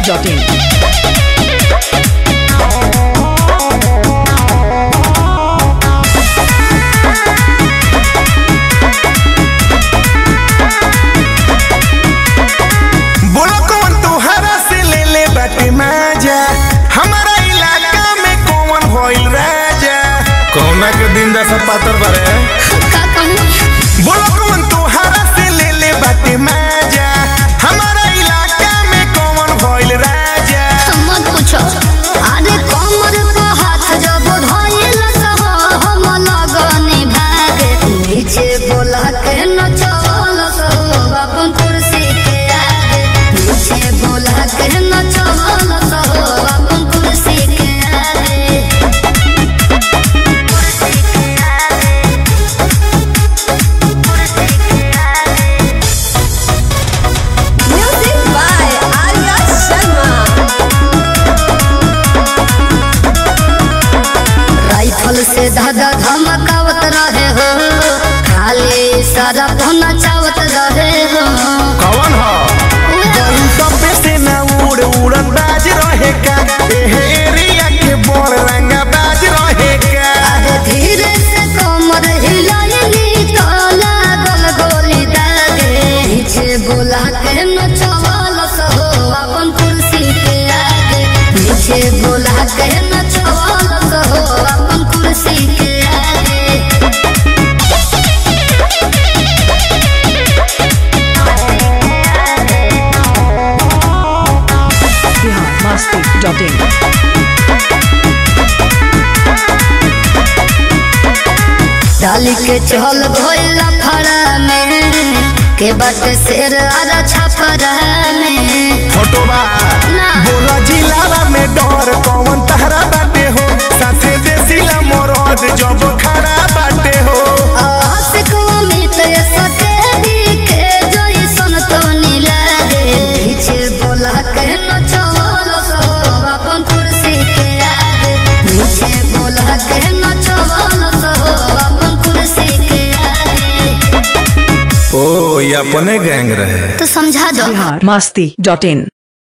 biharmasti.in बोलो कौन तुहरा से ले ले बाटे माजा हमारा इलाका में कौन होइल राजा कौना के दिन दशा पातर बारे बोलो कौन तुहरा से ले ले बाटे माजा हमारा इलाका में कौन होइल राजा मत पूछो अरे कमर पे हाथ जब धइल सह हम लगनी भागे नीचे बोला के न चल सो अपन कुर्सी के आगे नीचे बोला के न चल सो अपन कुर्सी के आगे कुर्सी के आगे कुर्सी के आगे music by Arya Sharma rifle से धागा धमकावत रहे हो खाली सारा पहुना चावत रहे हो कौन हो जौन तबे से ना उड़ उड़न बाज रहे का एहे एरिया के बोल रंगा बाज रहे का अरे धीरे से कमर हिलाइली तो लागल गोली दागे नीचे बोला के न चवल सहो अपन कुर्सी के आगे नीचे बोला के न चवल सहो अपन कुर्सी के आगे biharmasti.in डाली के चल भोला फड़ा में के बट शेर आरा छपरा में फोटोबा ना। बोला जिलावा में डर कौन तहरा बाटे हो साथे देसिला मोरद जब खड़ा बाटे हो आशिक अमित सके दिखे जोई सन तो नीला रे पीछे बोला के न चवल सो अपन कुर्सी के आगे नीचे बोला के न चवल सो अपन कुर्सी के आगे ओ ये अपने गैंग रहे तो समझा दो biharmasti.in